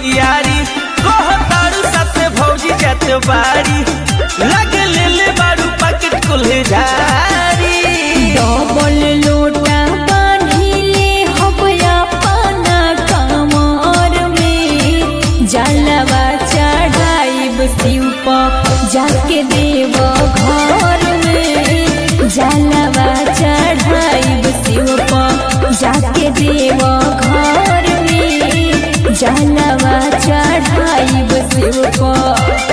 तैयारी कह तारू साथे भौजी जात बारी लगे ले ले बारू पैकेट कुल्हे झारी डबल लोटा बांधिले हबया पाना कमर में जलवा चढ़ाइब शिव पर जाके देव घर में जलवा चढ़ाइब शिव पर जाके देव घर में जलवा चढ़ाइब शिव पर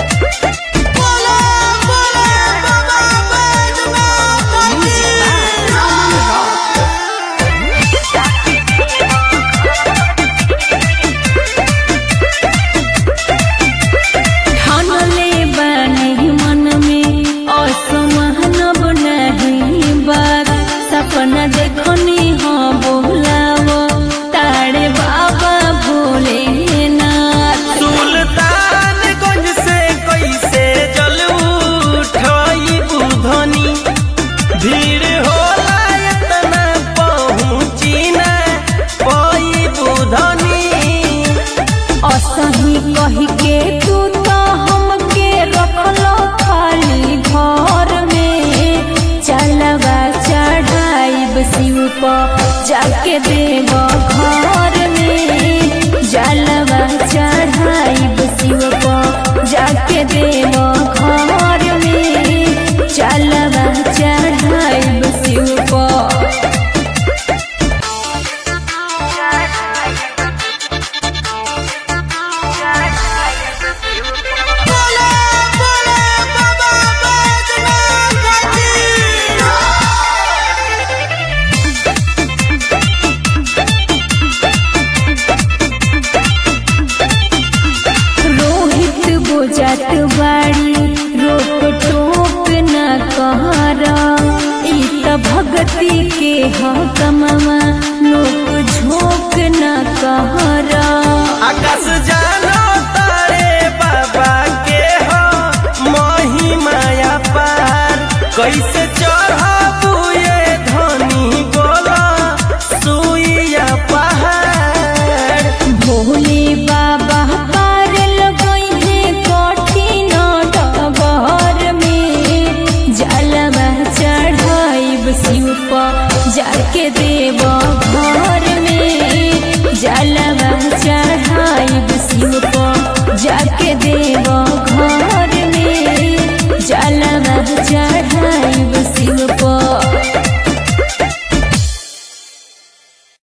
ठानले बानी मन में असमानब नहीं बात सपना देखनी हो बोलाव तारे बाबा भोलेनाथ सुल्तानगंज से कैसे जल उठाई बुधनी भीड़ होला इतना पहुँची ना पाई बुधनी असही कही के तू तो हमके रखलो खाली घर में चलवा चढ़ाइब शिव पर जाके देव घर में जलवा चढ़ाइब शिव पर जाके देव घर में चलवा चढ़ाइब शिव पर रोहित बुझत बाड़ी रोक टोक न कहरा ई त भगती के ह कमवा लोक झोंक न कहरा आकाश जानो तारे बाबा के हो महिमाया पार कैसे चढ़ाबू ये धनी गोला सुइया पहाड़ भोले बाबा पार लगइहे कठिन डगर में जलवा चढ़ाइब शिव पर जाके देव घर में जलवा चढ़ाइब शिव पर जाके देव घर में जलवा चढ़